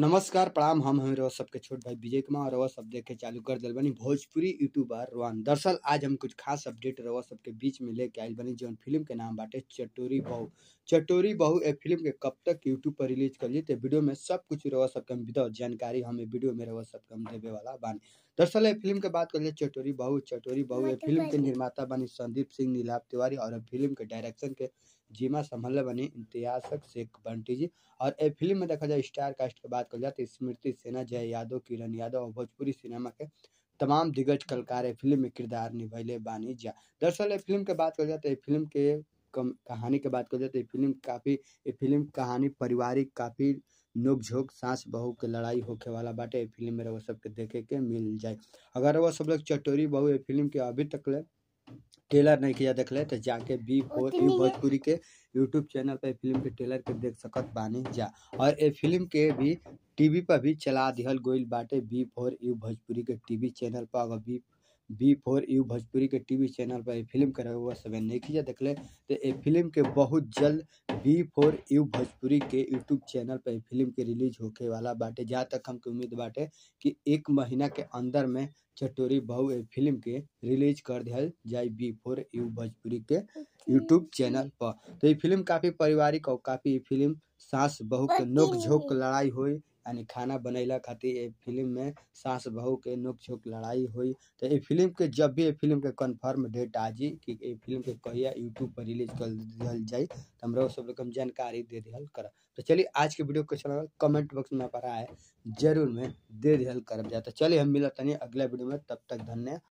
नमस्कार प्रणाम हम हमें रहो सबके छोट भाई विजय कुमार रहो सब देखे चालू कर दिल बनी भोजपुरी यूट्यूबर रोहन दरअसल आज हम कुछ खास अपडेट रहो सबके बीच में लेके आइल बनी जौन फिल्म के नाम बाटे चटोरी बहू चटोरी बहू ए फिल्म के कब तक यूट्यूब पर रिलीज करिए तो वीडियो में सब कुछ रहो सबके हम विदाउट जानकारी हमें वीडियो में रहो सबके हम देवे वाला बानी दरअसल ए फिल्म के बात करिए चटोरी बहू चटोरी बहू ए फिल्म के निर्माता बनी संदीप सिंह नीलाभ तिवारी और ए फिल्म के डायरेक्शन के जिमा संभल बनी इम्तियाज शेख बंटी जी और ए फिल्म में देखा जाए स्टार कास्ट की बात कर जाए तो स्मृति सिन्हा जय यादव किरण यादव और भोजपुरी सिनेमा के तमाम दिग्गज कलाकार ए फिल्म में किरदार निभैले बानी जा दरअसल ए फिल्म के बात कर जाए तो ए फिल्म के कम कहानी के बात कर जाए तो ये फिल्म काफ़ी ये फिल्म कहानी पारिवारिक काफ़ी नोक झोंक सास बहू के लड़ाई होखे वाला बाटे ये फिल्म में रहो सबके देखे के मिल जाए अगर वो सब लोग चटोरी बहू ये फिल्म के अभी तक ले ट्रेलर नहीं किया देखले तो जाके बी फोर यू भोजपुरी के यूट्यूब चैनल पे फिल्म के ट्रेलर के देख सकत बानी जा और ए फिल्म के भी टीवी पर भी चला दिहल गोइल बाटे बी फोर यू भोजपुरी के टीवी चैनल पर अगर B B four U Bhojpuri के टीवी चैनल पर ए फिल्म करे हुआ सब नहीं किया देखले तो ए फिल्म के बहुत जल्द बी फोर यू भोजपुरी के यूट्यूब चैनल पर फिल्म के रिलीज होके वाला बाटे जहाँ तक हमके उम्मीद बाटे कि एक महीना के अंदर में चटोरी बहू ए फिल्म के रिलीज कर दिया जाए बी फोर यू भोजपुरी के यूट्यूब चैनल पर तो ये फिल्म काफ़ी पारिवारिक और काफ़ी फिल्म सास बहू के नोक झोंक लड़ाई हुई यानी खाना बनैला खातिर ये फिल्म में सास बहू के नोक झोंक लड़ाई हुई तो ये फिल्म के जब भी ये फिल्म के कंफर्म डेट आ जी कि ये फिल्म के कहिया यूट्यूब पर रिलीज कर दिहल जाए तो हमरा सब लोग हम जानकारी दे दिहल कर तो चलिए आज के वीडियो कैसा लगा कमेंट बॉक्स में पर आए जरूर में दे दिहल कर जाए तो चलिए हम मिलत नहीं अगला वीडियो में तब तक धन्यवाद